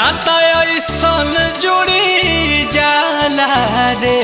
नाता ऐसन जुड़ी जाला रे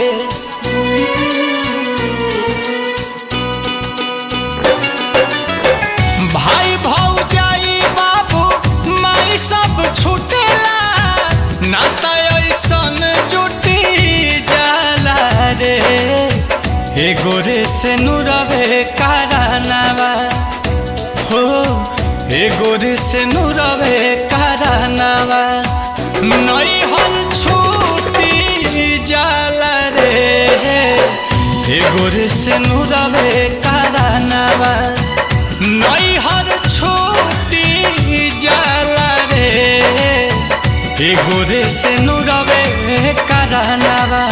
भाई भौजाई बाबू माई सब छूटेला नाता ऐसन जुटी जाला रे एगो रे से नुरवे कारनावा हो एगो रे से नुरवे कारनावा नई हर छूटी जाला रे एगो रे से नुरवे कारनावा नई हर छूटी जाला रे एगो रे से नुरवे कारनावा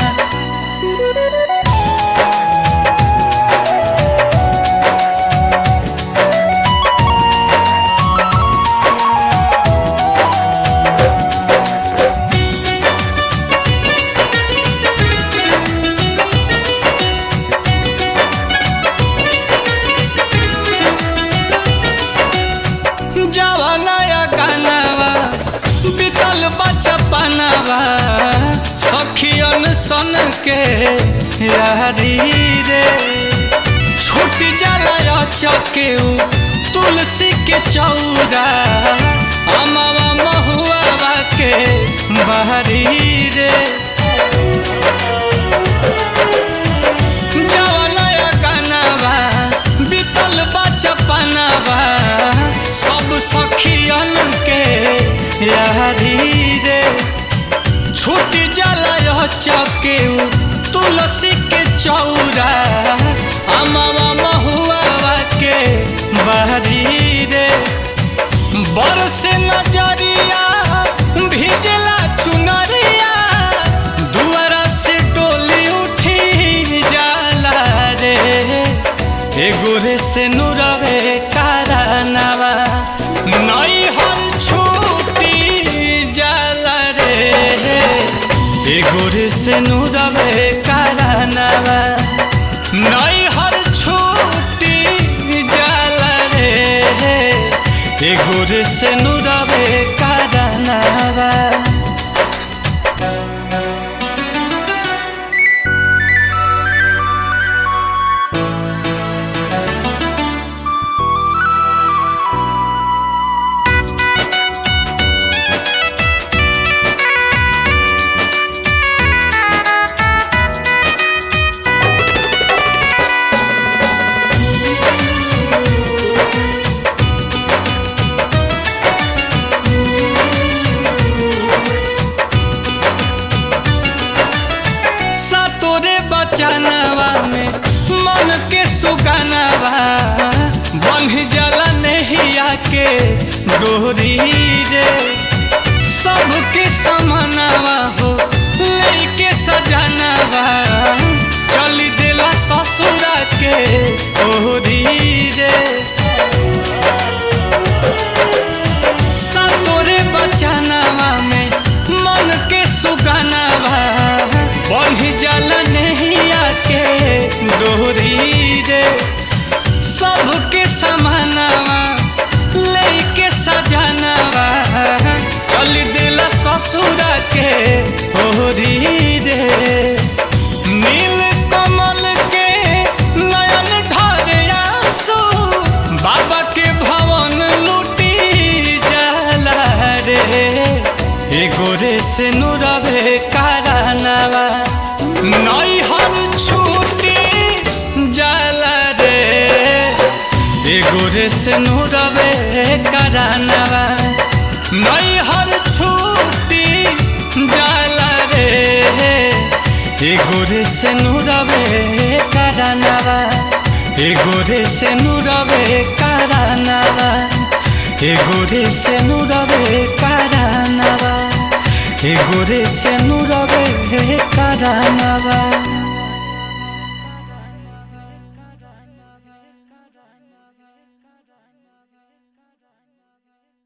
जवानया गानावा बीतल बचपनावा सखियन सन के यारी रे छूट जाला चके तुलसी के चौरा अमावा महुआ के बहरी रे जवानया गानावा बीतल बचपनावा सब सखियन के यारी रे छूट जाला चके तुलसी के चौरा अमावा महुआ के बहरी रे बरस नजरिया भिजला चुनरिया दुआरा से डोली उठी जाला रे एगो रे से नुरवे कारनावा नई हर छूटी जाला रे एगो रे से नुरवे कारनावा नई हर छूटी जाला रे एगो रे से नुरवे कारनावा सतोरे बचनवा में मन के सुगनवा बन जला नहिया के डोरी रे सबके समनवा हो लेके सजनवा चल दिला ससुरा के ओरी रे सतोरे बचनवा में मन के सुगनवा बन्ही जल नहिया के डोरी रे सबके समानवा लेके सजनवा चल दिला ससुरा के ओरी रे नील कमल के नयन ढरे आंसू बाबा के भवन लूटी जाला रे एगो रे से नुरवे कारनावा नई हर छूटी जाला रे एगो रे से नुरवे कारनावा नई हर छूटी जाला रे एगो रे से नुरवे कारनावा एगो रे से नुरवे कारनावा एगो रे से नुरवे कारनावा एगो रे से नुरवे कारनावा